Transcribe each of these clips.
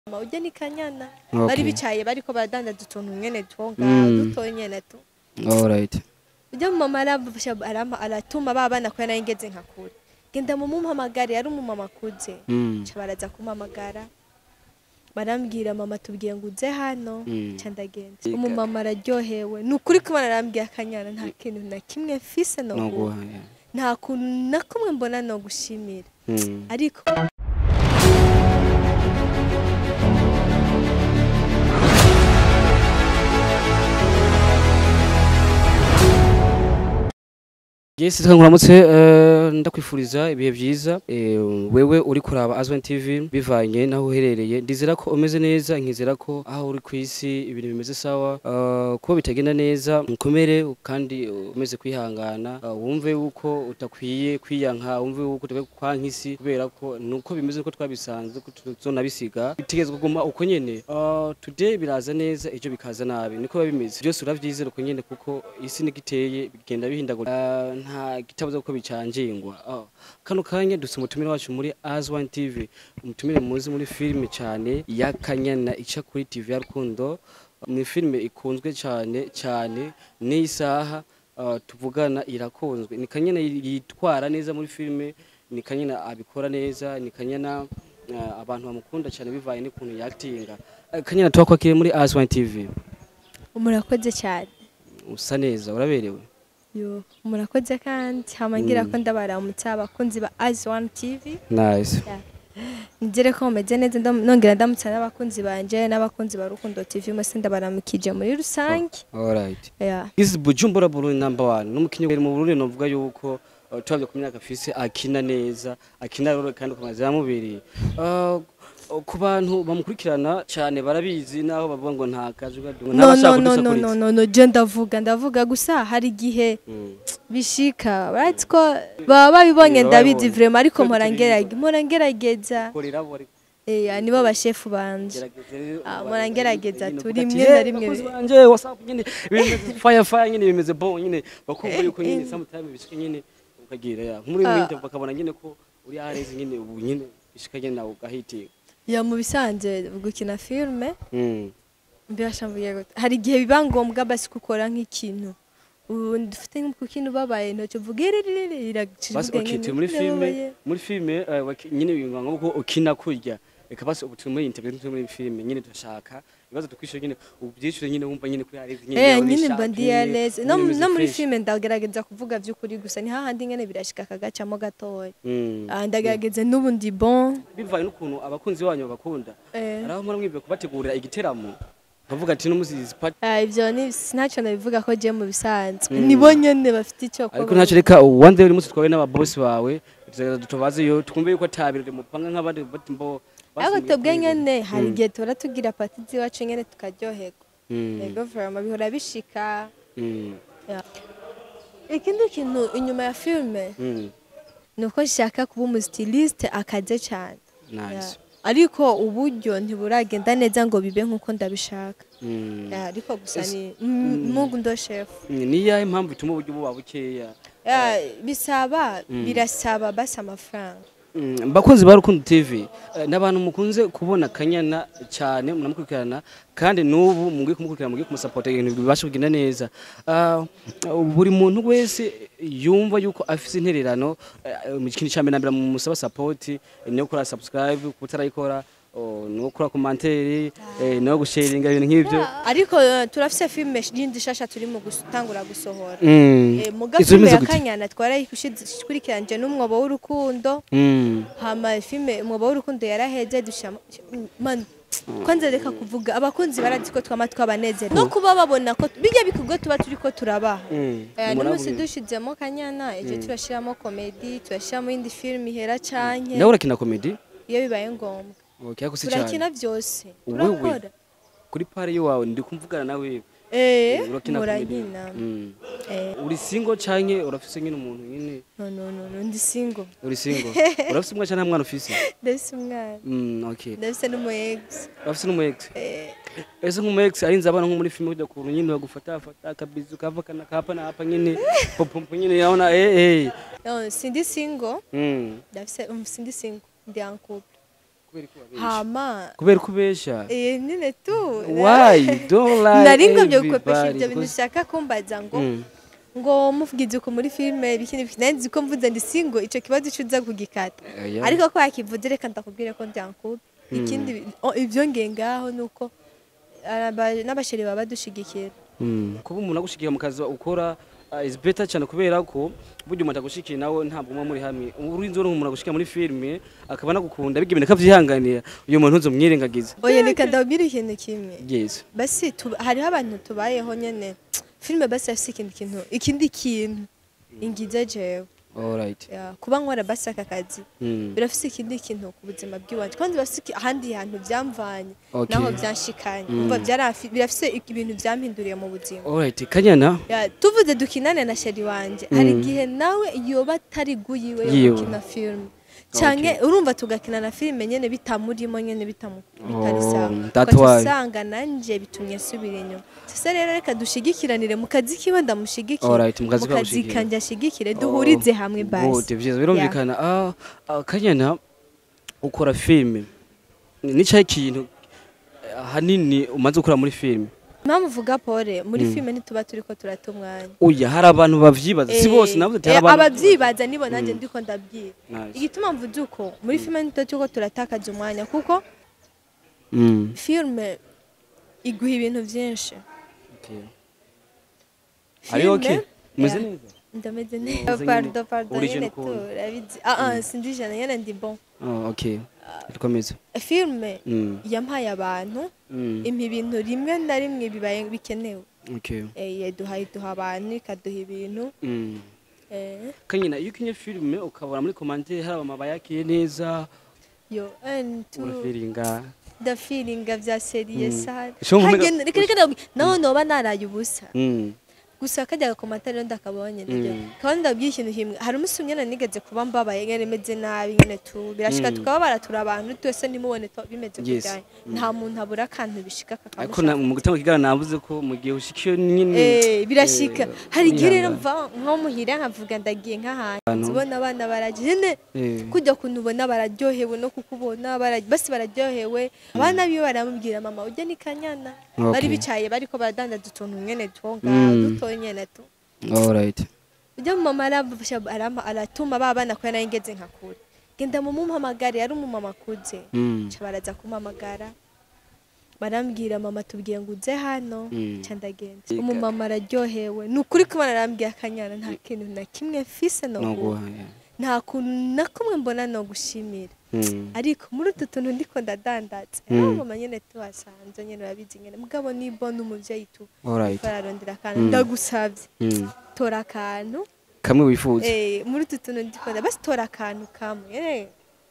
mama ujya ni kanyana Okay. bari bicaye bariko baradandaza utuntu nyene two Mm. ngaho dutoye nyene tu alright ujya mu mama arafasha arama aratuma ba bana kubera nari ngeze nka kure genda mu mumpamagare yari umumama akuze Mm. ca baraza kumpamagara barambwira mama tubwiye ngo uze hano Mm. ca ndagenda Ega. umumama araryohewe ni ukuri kubona arambwiye akanyana nta kintu na kimwe mfise no no guha guha yeah. nta kuntu na kumwe mbona no gushimira Mm. ariko Yes, twanguramutse eh, ndakwifuriza ibihe byiza eh, wewe uri kuraba Azwan TV bivanye naho uherereye ndizera ko umeze neza nkizera ko aho uri ku isi ibintu bimeze sawa eh, ko bitagenda neza mukomere kandi umeze kwihangana eh, wumve yuko utakwiye kwiyanka wumve yuko utakwiye kwanka isi kubera ko nuko bimeze uko twabisanze ko tuzonabisiga bitegezwa kuguma uko nyene Eh, today biraza neza ejo bikaza nabi niko biba bimeze byose uravyizera uko nyene kuko isi nigiteye bigenda bihindagura Eh, nta gitabuza kuko bicangingwa Ah, kano kanya dufite umutumire wacu muri Azwan TV umutumire muzi muri filime cyane ya Kanyana ica kuri TV ya Rukundo ni filime ikunzwe cyane cyane n'isaha ah, tuvugana irakunzwe ni Kanyana yitwara neza muri filime ni Kanyana abikora neza ni Kanyana ah, abantu bamukunda cyane bivaye n'ukuntu yaktinga Eh, Kanyana twakwakiriye muri Azwan TV murakoze cyane usa neza uraberewe yo murakoze kandi hamangira ko ndabaramutse abakunzi ba Eyes One TV nice nizere ko mumeze neza ndam- nongera ndamutsa n'abakunzi banje n'abakunzi ba Rukundo TV mwese ndabaramukije muri rusange alright yeah. This is Bujumbura Burundi number one. N'umukinyi wari mu Burundi novuga yuko uh, turavye ku myaka afise akina neza, akina rero kandi ku mazina mubiri. Uh, ku bantu bamukurikirana cyane barabizi naho bavuga ngo nta kazi gadunga no no no no no no no je ndavuga ndavuga gusa hari igihe bishika right ko baba babibonye Yeah, ndabizi babibonye. vraiment ariko Twebwe mpora tubizi. ngerage mpora ngerageza korera bo ariko eh nibo bashefu banje gerageza rero. Ah, mpora ngerageza nyine turi uvuga ati, rimwe na "Eh, rimwe bakozi bi- banje WhatsApp nyine bimeze fire fire nyine bimeze bon nyine bakumva yuko nyine sometimes bishika nyine ukagira ya muri Ah. winter bakabona nyine ko uri areze nyine ubu nyine bishika nyine nawe ugahitinga. ya mu bisanzwe gukina filme Mm. mbirasha mvuye gute hari igihe biba ngombwa basi gukora nk'ikintu ubu dufite nk'ikintu ubabaye ntoki uvuga iririri iragicira basi okay turi muri filime muri filime eh, waki- nyine bivuga ngo ko ukina kurya reka basi ubu turi muri interview turi muri filime nyine turashaka ibibazo tukwishyura nyine ubyishyure nyine wumva nyine kuri harezi nyine Eh yawe nyine nishaka mba ndi nyine, yareze no nyine umeze no muri fresh. filme ndagerageza kuvuga by'ukuri gusa ni hahandi nyene birashika kagacamo gatoya Mm. Ah, ndagerageza n'ubu ndi bon bivaye n'ukuntu abakunzi banyu babakunda Eh. hari aho mpora mwibwe kubategurira igiteramo bavuga ati n'umusi part Ah, ivyo ni ntacyo nabivuga ko je mu bisanzwe nibo nyene bafite icyo ariko ntacyo reka one day uri munsi twawe n'ababosi bawe tuzagerageza tubabazeyo twumve yuko atabirori mupanga nk'abandi bati mbo ariko basi twebwe mwikwiye. nyene hari Mm. igihe tura tugira pati z'iwacu nyene tukaryoherwa Mm. ego vraiment bihora bishika Mm. Yeah. ikindi kintu inyuma ya filme Mm. ni uko nshaka kuba umustiliste akaze cyane nice Yeah. ariko uburyo ntiburagenda neza ngo bibe nk'uko ndabishaka Mm. Yeah, ariko gusa Ese- ni mm, mungu ndo shefu Mm, ni iyahe mpamvu ituma uburyo buba bukeya Yeah, bisaba birasaba basi amafaranga Mm, bakunzi ba Rukundo TV eh, n'abantu mukunze kubona Kanyana cyane munamukurikirana kandi n'ubu mugiye kumukurikirana mugiye kumusapota ibintu bibasha kugenda neza Ah, buri muntu wese yumva yuko afise intererano eh, mu kintu cya mbere na mbere musaba support eh, no gukora subscribe kutarayikora oh, no gukora commentaire eh, no gusharinga ibintu nk'ibyo Yeah, ariko eh, turafise filme yindi shasha turi mu gutangura gusohora Mm. Eh, muga Izo filme bimeze ya gute? kanyana twarayikurikiranje n'umwobo w'urukundo Mm. hama filme umwobo w'urukundo yaraheze dushama man kwanza reka kuvuga abakunzi barazi ko twama twabanezera no kuba babona ko bijya bikorwa tuba turi ko turabaha Mm. Eh, Murabona n'umunsi nyine. dushizemo kanyana ejo turashiramo komedi turashiramo indi filme ihera canke nawe urakina comedy iyo bibaye ngombwa okay ako si cyane turakina byose Wewe? turakora kuri pare yawe ndi kumvugana nawe eh urakina comedy murankina Mm. eh uri single canke urafise nyine umuntu nyine no no no no ndi single uri single urafise umwana canke nta mwana ufise ndafise umwana Mm, okay ndafise n'umu ex urafise n'umu ex eh ese nk'umu ex arinze abana nko muri filime kujya kuntu nyine bagufata fata akabizu kava kana kapa na hapa nyine popompo nyine yaona eh eh no sindi single mm ndafise um, sindi single ndi en couple hama kubera ko ubesha eh nyine tu why don't lie nari ngomye gukopesha everybody, ibyo bintu because- ushaka kumbaza ngo Mm. ngo muvugize uko muri filime bikini bikini nzi ko mvuze ndi singo ico kibazo cyuza kugikata Oya. ariko ko yakivuze reka ndakubwire ko byankuba ikindi bi- o, ibyo nge ngaho nuko aba- n'abasheri baba badushigikira Mm. kuba umuntu agushikiye mu kazi ukora uh, is better cyane kubera ko burya umuntu agushikiye nawe ntabwo muba muri hamwe urinzi uri umuntu agushikiye muri filime akaba anagukunda biga ibintu akavyihanganira uyu muntu ntuzomwirengagize oya reka ndabwire ikintu kimwe yes basi tu- hariho abantu tubayeho nyene filime basi afise ikindi kintu ikindi kintu ingize jewe alright Ya, kuba nkora basi aka kazi mm. birafise ikindi kintu ku buzima bw'iwacu kandi birafise iki- ahandi hantu byamvanye Okay. naho byanshikanye Mm. umva byarafi- birafise ibintu byampinduriye mu buzima alright kanyana Ya, tuvuze dukinane na sheri wanje hari Mm. igihe nawe yoba atari guyiwe yo Yiwe. gukina filime canke urumva tugakina na filime nyene bitamurimo nyene bitamu- bitari Oh, sawa that's Ugaca why. usanga nanje bitumye asubira inyuma sasa rero reka dushigikiranire mu kazi kiwe ndamushigikire Alright, mu kazi mu kiwe kazi amushigikire. kanje ashigikire duhurize hamwe Good, basi vyiza birumvikana ah, ah, kanyana ukora filime ni cyahe kintu eh, ahanini umaze gukora muri filime mpamvu uvuga pole muri filime ntituba turiko turata umwanya oya hari abantu bavyibaza si bose navuze ati Eh, hari abantu abavyibaza nibo nanjye ndiko ndabwira Nice. igituma mvuze uko muri filime ntituba turiko turatakaza umwanya kuko Mm, filime iguha ibintu vyinshi okay. Ari okay? Umeze Yeah. neza? ndameze Umeze neza nyine. pardo pardo Uri jeune nyene ukuntu. tu urabizi ah ah sindi jana nyene ndi bon Oh, okay. Dukomeze. filime Mm, yampaye abantu mm, impa ibintu rimwe na rimwe bibaye bikenewe okay. Eh, yaduha iduha abantu ikaduha ibintu Mm. eh, kanyina iyo ukinye filime ukabona muri komante hari abamama bayakiye neza yo and to urafiringa ndafiringa vya seriye Mm. sana Sho nkumenya- Hagenda- reka reka ndabwira, naho noba naraye ubusa Mm, gusa kajya gakomatari rero ndakabonye nibyo Mm. kandi ndabwiye ikintu kimwe hari umunsi umwe nigeze kuba mbabaye nyene meze nabi nyene tu birashika Mm. tukaba baratura abantu twese ntimubone to bimeze Yes. kujyanye nta muntu abura akantu bishika ariko na- kakamusha mu gutanga ikiganiro navuze ko mu gihe ushikiye nyine Eh, birashika eh, hari igihe rero wihangana. mva nko muhira nkavuga ndagiye nk'ahantu Ahantu. ubona abana baragene Eh, kujya kuntu ubona bararyohewe no kukubona bara- basi bararyohewe abana biwe baramubwira mama ujya ni kanyana Okay. bari bicaye bariko baradandaza utuntu nyene two ngaho Mm. dutoye nyene tu alright. ujya mu mama arafasha arama- aratuma ba bana ko nari ngeze nka kure genda mu mumpamagare yari umumama akuze Mm, ca baraza kumpamagara barambwira mama tubwiye ngo uze hano Mm. ca ndagenda Ika- umumama araryohewe ni ukuri kubona arambwira akanyana nta kintu na kimwe mfise no no guha guha, yeah. nta kuntu na kumwe mbona no gushimira Mm, ariko muri utu tuntu ndiko ndadandatse Mm. mm. mama nyene tuhasanze nyene urabizi nyene mugabo nibona umuvyeyi tu alright. ararondera akantu Mm. ndagusavye Mm. tora akantu kamwe wifuza Eh, muri utu tuntu ndikunda basi tora akantu kamwe eh.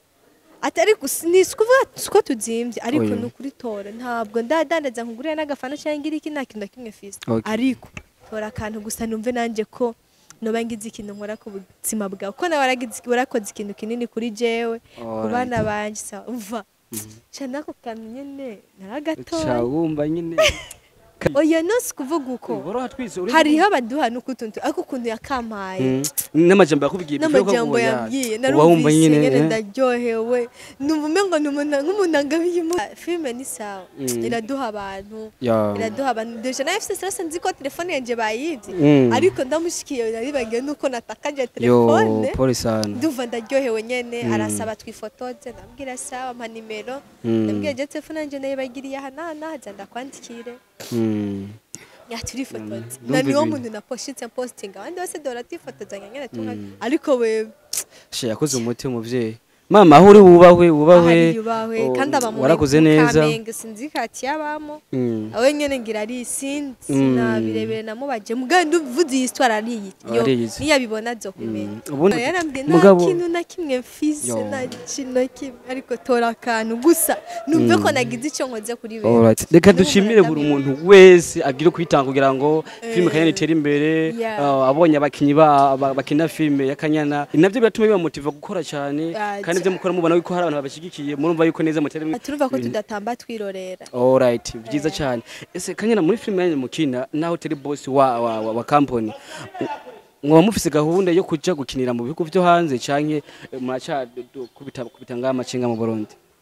atari gusa ni sikuvuga siko tuzimvye ariko Oya. ni ukuri tora ntabwo ndadandaza nkugurira n'agafana cyangwa ngira iki nta kintu na kimwe fise Okay. ariko tora akantu gusa numve nanje ko noba ngize ikintu nkora ku buzima bwawe ko nawe waragize warakoze ikintu kinini kuri jewe ku Alright. bana banje sa uva ca nako kantu nyene naragatoye Ca wumva nyine oya nose kuvuga uko boroha twese uri- hariho abaduha n'ukuntu ariko ukuntu yakampaye Mm, n'amajambo yakubwiye before ko n'amajambo ngo ya- yambwiye uba wumva narumvise nyine nyene eh? ndaryohewe numva umengo ni umuntu- nk'umuntu angabiye umu- filime ni sawa Mm. iraduha abantu Ya. iraduha abantu deje nawe fise stress nzi ko telefone yanje bayivye Mm. ariko ndamushikiye naribagiwe nuko natakaje yo telefone pole sana ndumva ndaryohewe nyene Mm. arasaba twifotoze ndambwira sawa mpa nimero Mm. ndambwira je telefone yanje nayibagiriye aha n'aha n'aha za ndakwandikire Mm. yaturifotoze Mm. na niwo Numva muntu naposhinze postinga abandi bose dora twifotozanya nyene tumwe ariko wewe she yakoze umuti umuvyeyi mama aho uri wubahwe wubahwe ahari yubahwe oh, kandi aba mu warakoze mu neza Kamenge sinzi kati yabamo Mm. awe nyene ngira ari sinzi Mm. sinabirebere namubaje mugabo nduvuze iyi histoire ariyi yo Ariyizi. niyabibona azokumenya Mm. Ubundi- yarambwiye nta mugabo- kintu na kimwe mfise Yo. nta kintu kimwe ariko tora akantu gusa numve ko nagize icyo nkoze kuri wewe Alright. reka Ndumva dushimire buri ndamwemera. muntu wese agira kwitanga kugira ngo filime Eh. kanyana itere imbere Yeah. uh, abonye abakinyi ba- ba- bakina filime ya kanyana navyo biratuma bibamotiva gukora cyane Ah, kandi ivyo mukora mubona yuko hari abantu babashigikiye murumva yuko neza mutere imbere. turumva ko ibintu- tudatamba twirorera Alright, byiza cyane. Ese kanyana muri filime yanyu mukina naho teri boss wa wa, wa, wa company. Mwaba mufise gahunda yo kuja gukinira mu bihugu vyo hanze canke eh, muraca du- kubita kubita ngama cenga mu Burundi.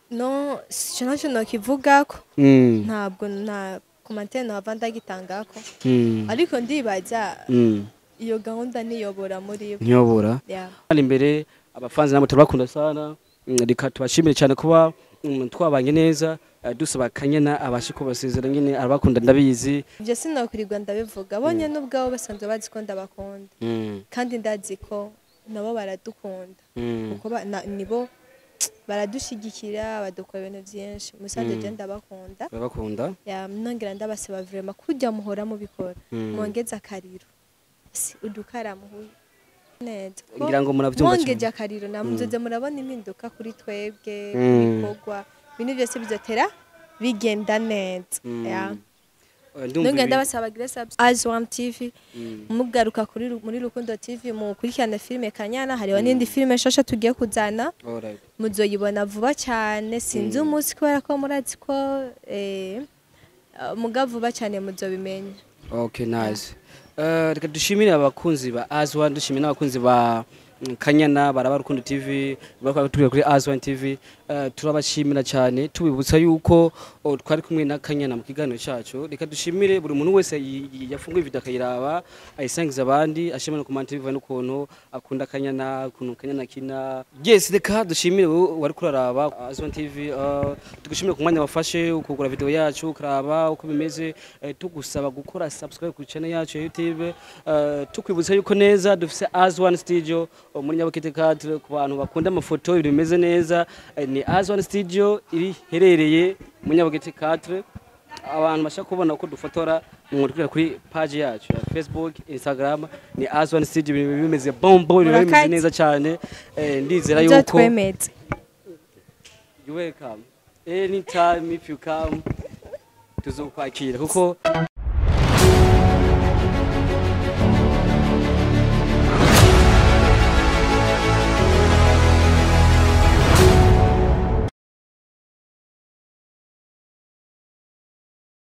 no sico naco nokivugako Mm. ntabwo nta komantere nohava ndagitangako Mm. ariko ndibaza Mm. iyo gahunda niyobora muri bo Nyobora. Yeah. Hano imbere abafanzi nabo turabakunda sana Mm, reka tubashimire cyane kuba mm, twabanye neza eh, dusaba kanyana abashe kubasezera nyine arabakunda ndabizi ibyo sinokwirirwa ndabivuga bonye n'ubwabo basanzwe bazi ko ndabakunda Mm. kandi ndazi ko nabo baradukunda Mm. kuko ba- na- nibo baradushigikira badukora ibintu byinshi musanze Mm. je ndabakunda Barabakunda. Ya, nongera ndabasaba vrema kujya muhora mubikora Mm. mwongeze akariro si udukara muhuye neza Ko Ngira ngo murabyumva mwongeje cyane. akariro namuzoze murabona impinduka kuri twebwe Mm. ibikorwa ibintu byose bizotera bigenda neza Mm. Ya. Eh, ndumva nongera ibi- ndabasaba Grace as one TV Mm. mugaruka kuri Ru- muri Rukundo TV mukurikirana filime Kanyana hariho n'indi filime nshasha tugiye kuzana Alright. muzoyibona vuba cyane sinzi Mm. umunsi kubera ko murazi ko eh, uh, muga vuba cyane muzobimenya Okay, nice. Eh, reka dushimire abakunzi ba Azwan, dushimire n'abakunzi ba mm, Kanyana baraba Rukundo TV, bakora turi kuri Azwan TV. Eh, turabashimira cyane tubibutsa yuko oh, twari kumwe na Kanyana mu kiganiro cyacu. Reka dushimire buri muntu wese yi- yi- yafunguye video akayiraba, ayisangiza abandi, ashimira no comment biva n'ukuntu akunda Kanyana, ukuntu Kanyana kina. Yes, reka dushimire wowe wari kuraraba Azwan TV. eh, tugushimire ku mwanya wafashe ukugura video yacu, ukaraba uko bimeze, eh, tugusaba gukora subscribe ku channel yacu ya YouTube. eh, tukwibutsa yuko neza dufise Azwan Studio oh, muri Nyabukete 4 ku bantu bakunda amafoto ibintu bimeze neza. eh, ni Azwan Studio iri herereye muri Nyabukete 4 abantu bashaka kubona uko dufotora mwurikira kuri page yacu ya Facebook, Instagram ni Azwan Studio ibintu bimeze bombo ibintu bimeze Murakaze. neza cyane eh, ndizera yuko muzotwemeze you welcome anytime if you come tuzokwakira kuko